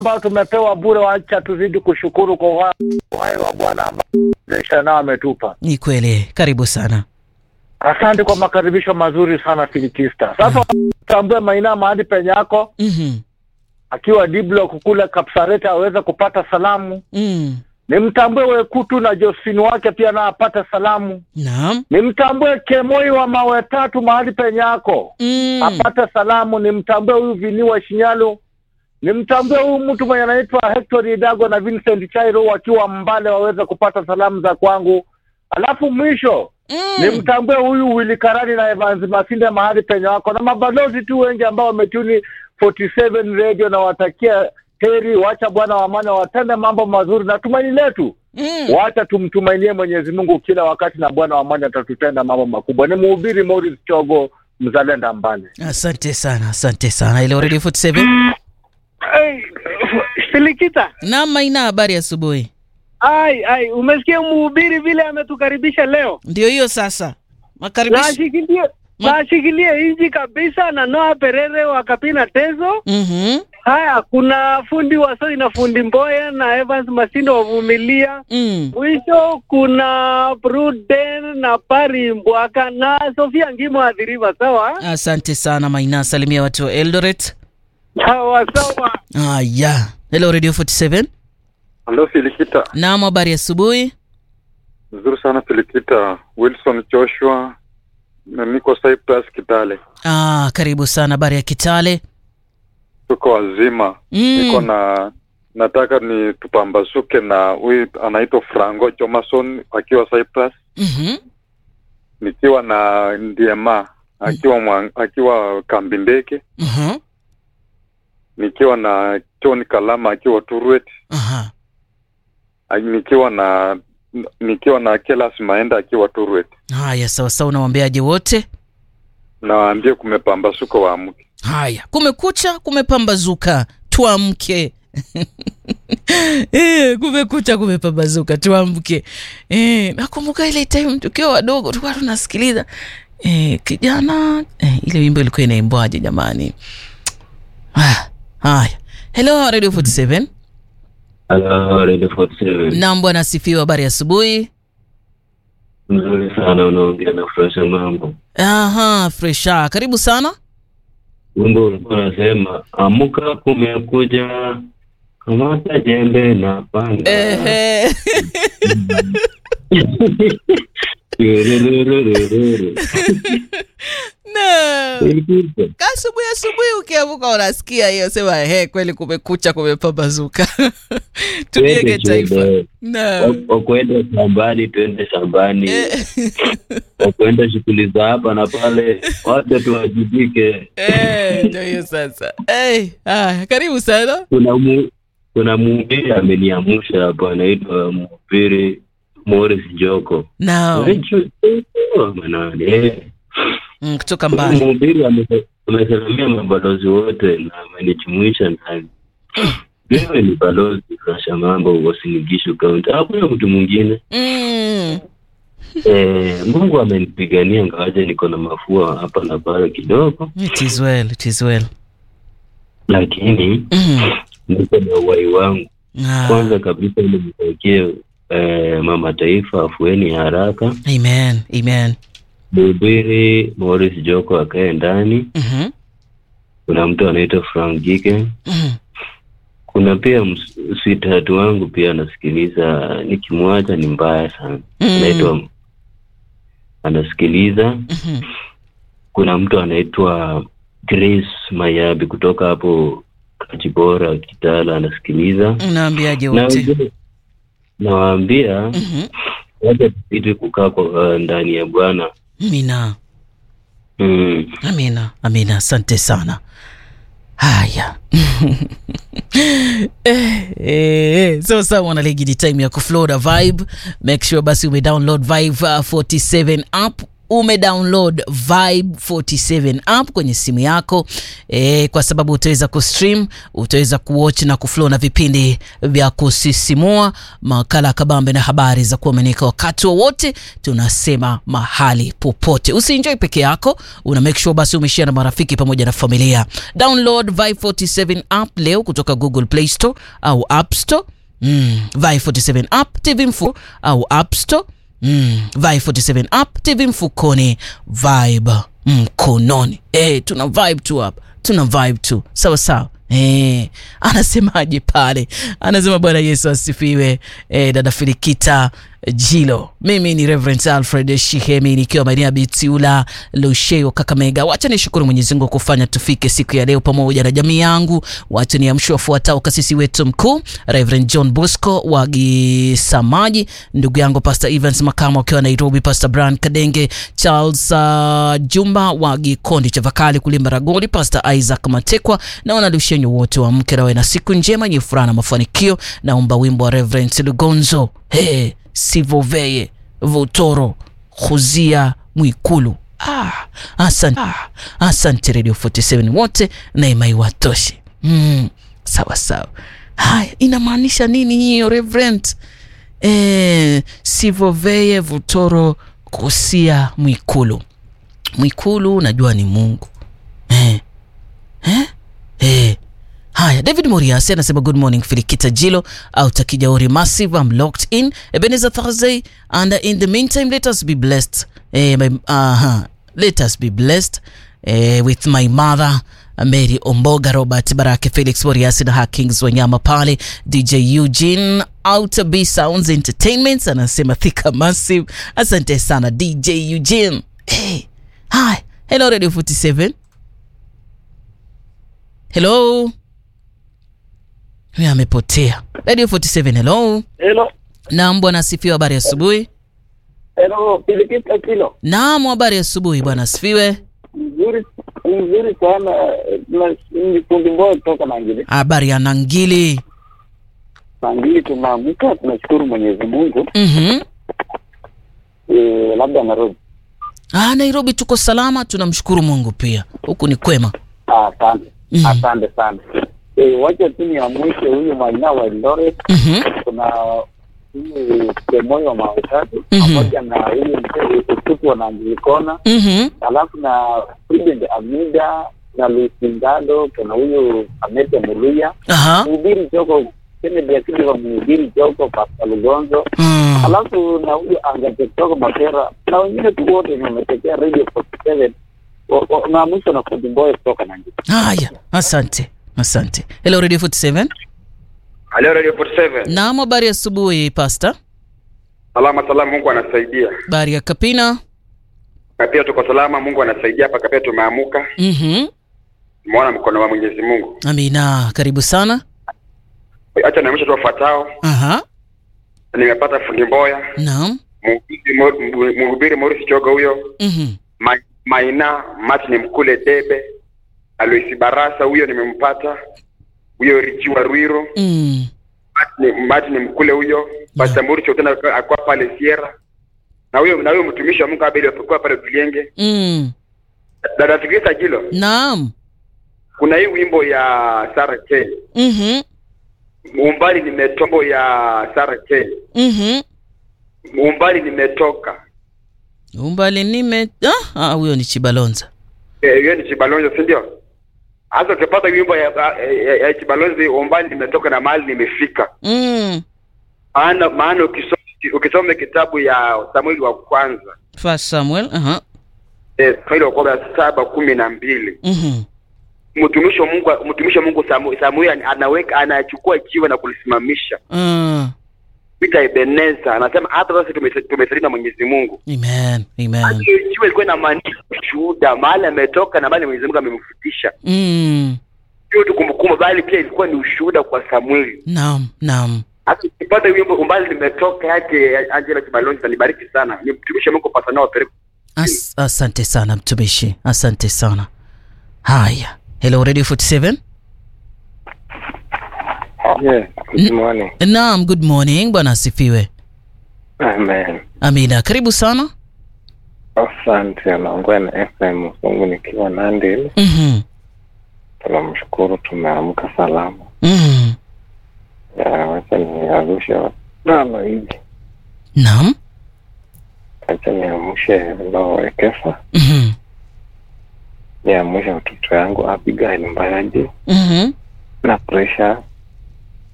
ambao tumepewa bure, wacha tuzidi kushukuru kwa uhai uhai wa Bwana ambao maisha nao ametupa. Ni kweli. Karibu sana. Asante kwa makaribisho mazuri sana Filikista. Sasa tambue Maina mahali penye yako Mhm. akiwa Diblock kule Kapsarete aweze kupata salamu. Mm. Nimtambue Wekutu na Josephine wake pia na apate salamu. Naam. Nimtambue Kemoi wa mawe tatu mahali penye yako Mm. apate salamu. Nimtambue huyu Vini wa Shinyalu, nimtambue huyu mtu mwenye anaitwa Hector Idago na Vincent Chairo wakiwa Mbale waweze kupata salamu za kwangu. Alafu mwisho Mm. nimtambue huyu Willy Karani na Evans Masinde mahali penye wako na mabalozi tu wengi ambao wametuni 47 radio na watakia heri. Wacha Bwana wa amani watende mambo mazuri na tumaini letu Mm. wacha tumtumainie Mwenyezi Mungu kila wakati, na Bwana wa amani atatutenda mambo makubwa. Ni mhubiri Morris Chogo, mzalenda Mbale. Asante sana, asante sana. Ile Radio 47. Ai, Filikita, Naam, Maina, habari asubuhi. ai ai, umesikia mhubiri vile ametukaribisha leo? Ndio hiyo sasa. Makaribisho. Nashikilie Ma- nashikilie inji kabisa na Noah Perere wa Kapina Tezo. Mhm. Haya, kuna fundi Wasoi na fundi Mboya na Evans Masindo wavumilia. Mm. Mwisho kuna Pruden na Pari Mbwaka na Sofia Ngimo adhiriva. Sawa Asante sana Maina, salimia watu wa Eldoret. sawa sawa. Haya. Hello Radio 47. Halo Filikita, Naam, habari asubuhi. nzuri sana Filikita. Wilson Joshua, na niko Cyprus Kitale, Ah, karibu sana habari ya Kitale. tuko wazima. Niko Mm. na nataka ni tupambasuke na huyu anaitwa Franco Jomason akiwa Cyprus, Mhm. nikiwa na Ndiema akiwa mwa, akiwa kambi ndege, Mhm. nikiwa na John Kalama akiwa Turwet, Aha. nikiwa na nikiwa na Kelas Maenda akiwa Turwet. Haya, sawa sawa, unawaambiaje wote? Nawaambie kumepambasuka, waamke. Haya, kumekucha, kumepambazuka, tuamke. Eh, kumekucha, kumepambazuka, tuamke. Eh, nakumbuka ile time tukiwa wadogo tulikuwa tunasikiliza eh, kijana eh, ile wimbo ilikuwa inaimbwaje jamani? Ah, haya. Hello Radio 47. Halo, Radio 47. Naam bwana asifiwe, habari ya asubuhi. Mzuri sana unaongea na Fresha Mambo. Aha, fresha. Karibu sana. Wimbo ulikuwa unasema amuka, kumekuja, kamata jembe na panga. Ehe. Turururururu. Na Ilikuwa. asubuhi asubuhi ukiamuka unasikia hiyo sema he kweli kumekucha kumepambazuka tujenge Twende taifa shule. na Wa- wakwenda shambani, twende shambani, Eh, wakwenda shughuli za hapa na pale, wote tuwajibike. eh, ndio hiyo sasa Eh, haya karibu sana Kuna mu, kuna mhubiri ameniamusha hapo, anaitwa mhubiri Morris Joko. nao manani eh. mm, kutoka mbali Mhubiri ame- amesalimia mabalozi wote na amenijumuisha ndani. Wewe ni balozi Rasha Mambo Wasinigishu Kaunti, hakuna mtu mwingine. mm. Eh, Mungu amenipigania ngawaje niko na mafua hapa na pale kidogo, it is well it is well lakini mm. niko na uhai wangu. ah. Kwanza kabisa nimtakie eh, mama taifa afueni ya haraka. amen amen Mhubiri Morris Joko akae ndani. Mhm. Kuna mtu anaitwa Frank Gike Mhm. kuna pia ms- sweetheart wangu pia anasikiliza, nikimwacha ni mbaya sana. Mm. Anaitwa anasikiliza. Mhm. Kuna mtu anaitwa Grace Mayabi kutoka hapo Kachibora Kitala anasikiliza. unaambiaje Na wote wengine nawaambia Mhm. wacha tupite kukaa kwa uh, ndani ya Bwana. amina Mm. amina amina asante sana haya eh, eh, so sawa mwanaligi ni time ya kufloda vibe make sure basi umedownload vibe uh, 47 app umedownload Vibe 47 app kwenye simu yako e, kwa sababu utaweza kustream, utaweza kuwatch na kuflow na vipindi vya kusisimua, makala ya kabambe na habari za kuaminika wakati wowote, tunasema mahali popote. Usienjoy peke yako, una make sure basi umeshare na marafiki pamoja na familia. Download Vibe 47 app leo kutoka Google Play Store au App Store. Mm, Vibe 47 app TV mfu au App Store. Mm, Vibe 47 app TV mfukoni, Vibe mkononi. Eh, tuna vibe tu hapa, tuna vibe tu sawa sawa. Eh, anasemaje pale? Anasema Bwana Yesu asifiwe. Eh, dada Filikita Jilo, mimi ni Reverend Alfred Shihemi nikiwa maeneo ya Bitiula Lusheo, Kakamega. Wacha nishukuru Mwenyezi Mungu kufanya tufike siku ya leo pamoja na jamii yangu. Wacha niamshe wafuatao: kasisi wetu mkuu Reverend John Bosco wa Gisamaji, ndugu yangu Pastor Evans Makamo akiwa Nairobi, Pastor Brian Kadenge, Charles uh, Jumba wa Gikondi Chavakali Kulimba Ragoli, Pastor Isaac Matekwa na wanalushenyo wote wa mke rawe na siku njema yenye furaha na mafanikio. Naomba wimbo wa Reverend Lugonzo hey, sivoveye votoro khuzia mwikulu ah, asante, ah, asante Radio 47 wote na imai watoshe mm, sawa sawa. Haya, inamaanisha nini hiyo Reverend? Eh, sivoveye votoro kusia mwikulu. Mwikulu najua ni Mungu eh, eh, eh. Haya, David Moriasi anasema good morning Filikita Jilo out Kijauri Massive, I'm locked in Ebenezer Thursday and in the meantime let us be blessed eh, my, uh, let us be blessed eh, with my mother Mary Omboga, Robert Barake, Felix Moriasi na Hakings Wanyama pale, DJ Eugene Outer B Sounds Entertainment anasema Thika Massive. Asante sana DJ Eugene. Hey, hi, hello Radio 47. Hello. Huyu amepotea. Radio 47, hello. Hello. Naam bwana asifiwe, habari ya asubuhi. Hello, Filikita Kilo. Naam, habari ya asubuhi bwana asifiwe. Mzuri mzuri sana. Na- Ni fundi mboya kutoka Nangili. Habari ya Nangili. Nangili tumeamka, tunashukuru Mwenyezi Mungu. Mhm. Eh, labda Nairobi. Ah, Nairobi tuko salama, tunamshukuru Mungu pia. Huku ni kwema. Ah, Asante. Mhm. Asante sana. Eh, wacha tu niamshe huyu Maina wa Eldoret. Mhm. Kuna huyu Kemoyo wa Mawe Tatu Mhm. pamoja na huyu mzee Ututu wa Nangilikona. Mhm. alafu na President Amida na Luis Ngado, kuna huyu Amete Muluya, Aha. mhubiri Joko Kennedy Akili wa mhubiri Joko Pastor Lugonzo, Mm. alafu na huyu Angate kutoka Mapera na wengine tu wote wenye wametokea Radio 47 wa- wa- na mwisho na Fundi Mboya kutoka Nandi. Haya, asante. Asante. Hello Radio 47. Halo Radio 47. Naam, habari ya asubuhi Pastor. Salama salama, Mungu anasaidia. Habari ya Kapina. Na pia tuko salama, Mungu anasaidia hapa kapia tumeamuka. Mhm. Tumeona mkono wa Mwenyezi Mungu. Amina, karibu sana. Acha naamsha tu wafuatao. Aha. Nimepata fundi Mboya, Naam. mhubiri Mo- mhubiri Morris Choga huyo, Mhm. Ma, Maina Martin Mkule Debe, Aloisi Barasa huyo nimempata. Huyo Richi wa Rwiro, Mm. Martin, Martin Mkule huyo, Pastor Morris tena akwa pale Sierra. Na huyo na huyo mtumishi wa Mungu Abel alipokuwa pale Tulienge. Mm. Dada Fikisa Jilo, Naam. kuna hii wimbo ya Sarah K. Mhm. Umbali nimetombo ya Sarah K. Mhm. Umbali nimetoka. Umbali nime ah, ah, huyo ni Chibalonza. Eh, hiyo ni Chibalonzo, si ndio? Hasa ukipata wimbo ya, ya, ya, ya Chibalonzo, umbali nimetoka na mahali nimefika. Mm. Maana maana ukisoma ukisoma kitabu ya Samueli wa kwanza First Samuel. Aha. eh, Samueli wa kwanza saba kumi na mbili Mhm. mtumishi wa Mungu mtumishi wa Mungu Samu- Samueli anaweka anachukua jiwe na kulisimamisha Ah. Peter Ebeneza anasema hata sasa tumesa- tumesalia na Mwenyezi Mungu. Amen. Amen. Hiyo jiwe ilikuwa inamaanisha ushuhuda, mahali ametoka na mahali Mwenyezi Mungu amemfikisha. Mm. Sio tu kumbukumbu, bali pia ilikuwa ni ushuhuda kwa Samueli. Naam, naam. Hata ukipata wimbo umbali nimetoka yake Angela Kibalonzi nibariki sana. Ni mtumishi wa Mungu pasa nao pere. As, asante sana mtumishi, asante sana. Haya, hello Radio 47. Yeah, good morning. Naam, good morning, bwana asifiwe. Amen. Amina, karibu sana. Asante, anaongea na FM Sungu nikiwa Nandi. Mhm. Tunamshukuru tumeamka salama. Mhm. Ya, Wacha niarushe watano hivi, Naam. wacha niamshe Lowekesa, Mhm. niamshe watoto yangu Abigail Mbayaji Mhm. na Presha